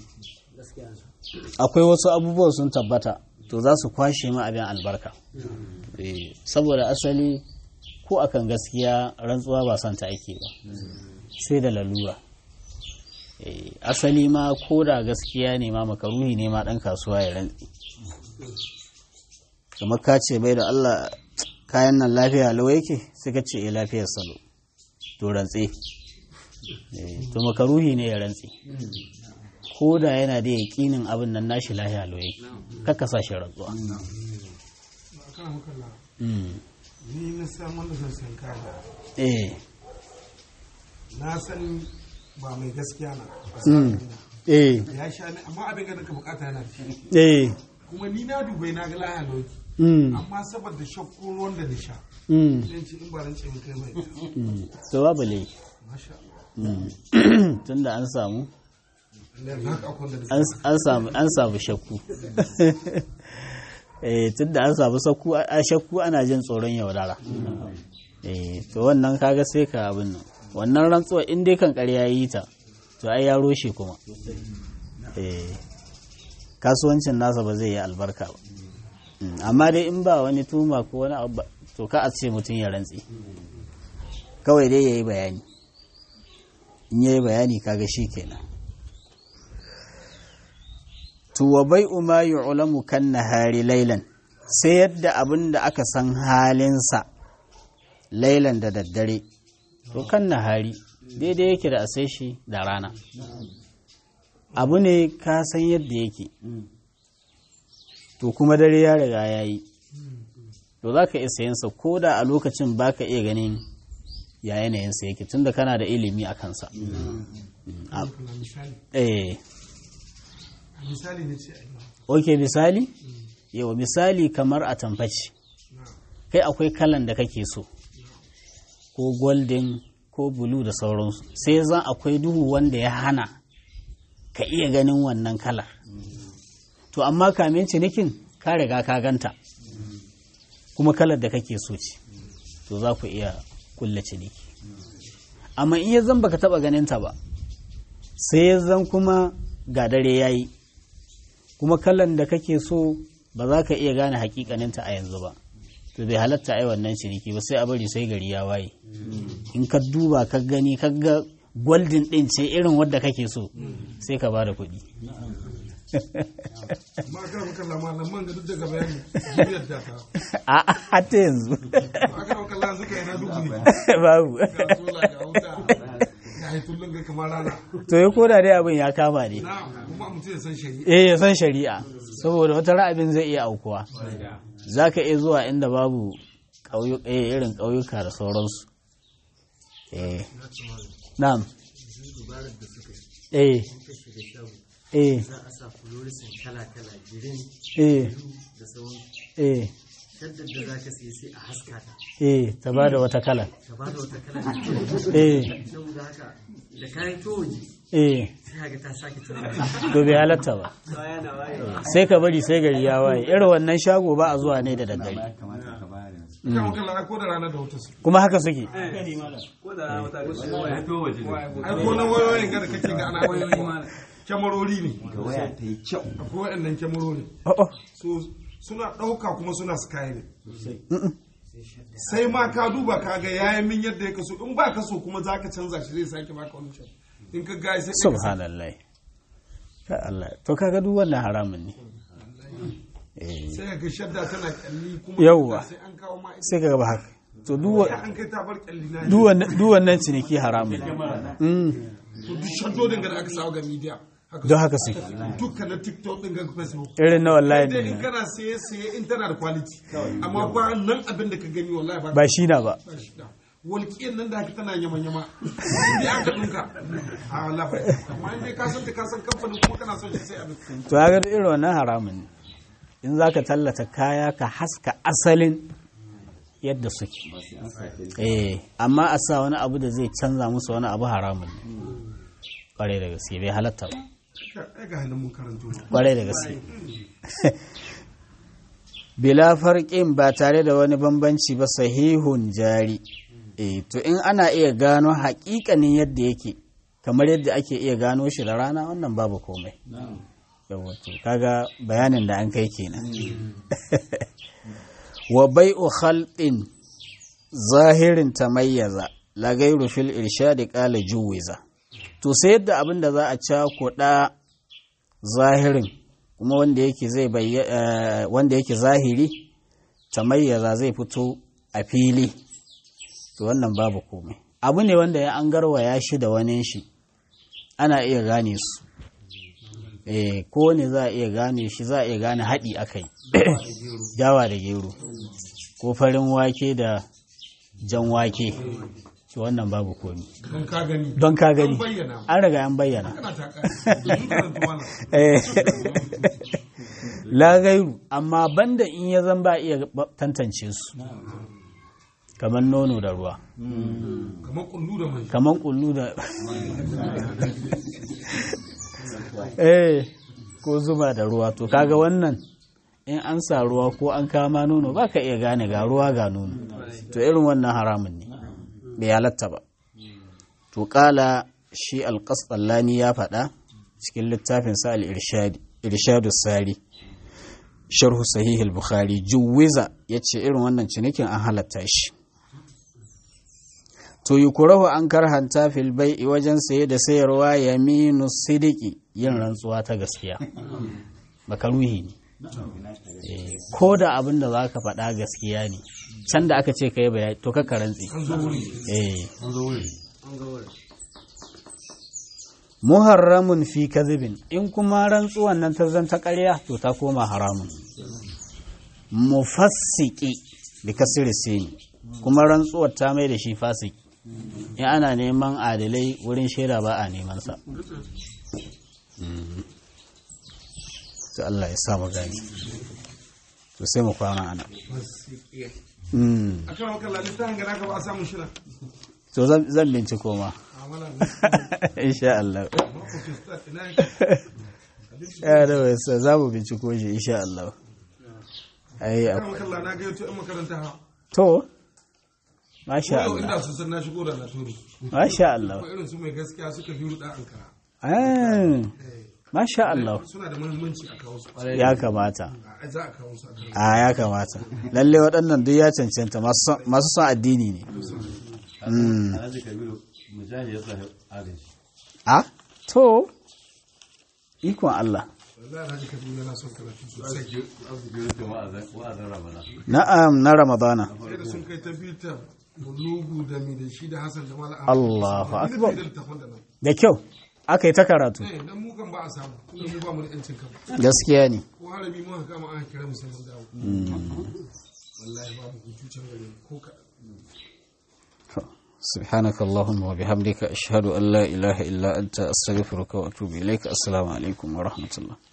akwai wasu abubuwan sun tabbata to za su kwashe ma abin albarka Eh, saboda asali ko akan gaskiya rantsuwa ba son ta ake ba sai da lalura Eh, asali ma ko da gaskiya ne ma makaruhi ne ma ɗan kasuwa ya rantsi kamar ka ce bai da Allah kayan nan lafiya lau yake sai ka ce eh lafiyar salo to rantse Eh, to makaruhi ne ya rantse ko da yana da yaƙinin abin nan nashi lahiya lo yake kakka sa shi rantsuwa a kan makalla Mm. ni na san wanda zan san kaya eh na san ba mai gaskiya na a Mm. sa'adina. eh ya sha ni amma abin da ka bukata yana da shi eh kuma ni na dubai na ga laya lauki mm. amma saboda shakku ruwan da na sha Mm. zan ce in ba rance in kai mai Mm. to babu laifi masha Allah Mm. tunda an samu Allah na haka akwai da an an samu an samu shakku eh tunda an samu shakku a shakku ana jin tsoron yaudara eh to wannan kaga sai ka abin nan wannan rantsuwa in dai kan ƙarya yi ta to ai ya roshe kuma eh kasuwancin nasa ba zai yi albarka ba Mm, amma dai in ba wani tuma ko wani abu ba, to ka a ce mutum ya rantse kawai dai ya yi bayani in ya yi bayani kaga shi kenan to wa bai'u ma yu'lamu kan nahari laylan sai yadda abin da aka san halinsa lailan da daddare to kan nahari daidai yake da a sai shi da rana abu ne ka san yadda yake to kuma dare ya riga ya yi to za ka iya sayansa ko da a lokacin ba ka iya ganin ya yanayinsa yake tunda kana da ilimi a kansa Allah misali eh a misali ne ce a yi ok misali yau misali kamar a tamfaci kai akwai kalan da kake so ko golden ko blue da sauransu sai zan akwai duhu wanda ya hana ka iya ganin wannan kalar to amma kamin cinikin ka riga ka ganta kuma kalar da kake so ce to za ku iya kulle ciniki amma in ya zan baka taba ganinta ba sai ya zan kuma ga dare ya yi kuma kalan da kake so ba za ka iya gane hakikaninta a yanzu ba to bai halatta ai wannan ciniki ba sai a bari sai gari ya waye in ka duba ka gani ka ga golden din ce irin wadda kake so sai ka ba da kuɗi amma ga maka lamarin man ga duk daga bayani duniyar da ta a hatta yanzu a ga maka lan suka yana dubu ne babu ga sola ga wuta ga haitullun ga kamar rana to ya koda dai abin ya kama ne na kuma mutum ya san shari'a eh ya san shari'a saboda wata ra'abin zai iya aukuwa za ka iya zuwa inda babu ƙauyu- eh, irin ƙauyuka da sauransu eh na'am eh eh za a sa fluorescent kala-kala girin eh da sauran eh shaddar da za ka siya sai a haska ta eh ta ba da wata kala ta ba da wata kala eh saboda haka da kayan towaji eh sai ga ta sake tana to bai halatta ba sai ka bari sai gari ya waye irin wannan shago ba a zuwa ne da daddare kamata ka bayar yanzu ga maka lan ko da rana da wuta su kuma haka suke ya to waje ne ai ko na wayoyin ga da kake ga ana wayoyi ma kyamarori ne ga waya ta yi kyau akwai waɗannan kyamarori oh oh so suna ɗauka kuma suna sky ne sai ma ka duba ka ga yayin min yadda ya kaso in ba ka so kuma za ka canza shi zai sake baka wani can in ka gaya sai ka subhanallah ka Allah to kaga duk wannan haramun ne eh sai ka ga shadda tana kyalli kuma Yawwa. sai an kawo ma ita sai ka gaba haka to duk wa- sai an kai ta bar kyalli na duk wannan- duk wannan ciniki haramun ne Mm, to duk shaddodin ga da aka sawa ga media haka don haka suke dukkan na tiktok din ga facebook irin na wallahi dai in ne kana saye saye in tana da quality amma ba nan abin da ka gani wallahi ba ba shi na ba ba shi da walƙiyar nan da haka tana yama-yama in dai aka ɗinka a wallahi ba amma in dai ka san ta ka san kamfanin kuma kana son shi sai abin to ya ga irin wannan haramun ne in za ka tallata kaya ka haska asalin yadda suke eh amma a sa wani abu da zai canza musu wani abu haramun ne kwarai da gaske bai halatta ba ai ga hannun mun karanto kwarai da gaske bila farƙin ba tare da wani bambanci ba sahihun jari eh to in ana iya gano haƙiƙanin yadda yake kamar yadda ake iya gano shi da rana wannan babu komai yawa to kaga bayanin da an kai kenan wa bai'u khalqin zahirin tamayyaza la gairu fil irshadi qala juwiza to sai yadda abin da za a cakuɗa zahirin kuma wanda yake zai bayya wanda yake zahiri tamayyaza zai fito a fili to wannan babu komai abu ne wanda ya an garwaya shi da wani shi ana iya gane su eh ko ne za a iya gane shi za a iya gane haɗi akai dawa da gero ko farin wake da jan wake shi wannan babu komi don ka gani don ka gani An bayyana. an riga an bayyana kana ta ƙari domin karanta wannan Eh, la gairu amma banda in ya zan ba iya ba- tantance su kamar nono da ruwa kamar kullu da mai kamar kullu da eh ko zuma da ruwa to kaga wannan in an sa ruwa ko an kama nono ba ka iya gane ga ruwa ga nono to irin wannan haramun ne bai halatta ba to kala shi alƙasɗallani ya faɗa cikin littafin sa al-irshadu sari sharhu sahih al-bukhari juwiza yace irin wannan cinikin an halatta shi to yukurahu an karhanta fil bai'i wajen saye da sayarwa yaminu sidiki yin rantsuwa ta gaskiya makaruhi ne Eh, ko da abin da za ka faɗa gaskiya ne can da aka ce ka yi bayani to ka rantsi an zo wuri eh an zo wuri muharramun fi kadhibin in kuma rantsuwan nan ta zanta ƙarya to ta koma haramun mufassiki bi kasri sin kuma rantsuwar ta mai da shi fasiki in ana neman adalai wurin shaida ba a neman sa to Allah ya sa mu gani to sai mu kwana ana Mm. a kan wakar lalita hanga naka ba a samun shi na to zan zan binciko ma a wala insha Allah makwacin start ina yake ya da wasa za mu binciko shi insha Allah ai kan wakar lalita na ga yato yan makaranta ha to masha yau Allah inda su san na shigo da na turu masha Allah ko irin su mai gaskiya suka biyu da ankara Ah, masha Allah suna da muhimmanci a kawo su ya kamata a za a kawo su a kan a ya kamata lalle waɗannan duk ya cancanta masu son- masu son addini ne Mm. alhaji kabiru mujahid ya sa agaji a to ikon Allah wallahi alhaji kabiru yana son karatu sosai arziki rufe wa'azin ramana na'am na ramadana sai da sun kai ta bitar bulugu da mi da shi da hasan da mala Allahu akbar. da littafin da nan da kyau aka yi ta karatu eh dan mu kan ba a samu tunda mu ba mu da yancin kan gaskiya ne ko harami mu haka kama aka kira mu sai mun dawo wallahi babu hutu can gare mu ko kaɗan سبحانك اللهم وبحمدك أشهد أن لا إله إلا أنت أستغفرك وأتوب إليك السلام عليكم ورحمة الله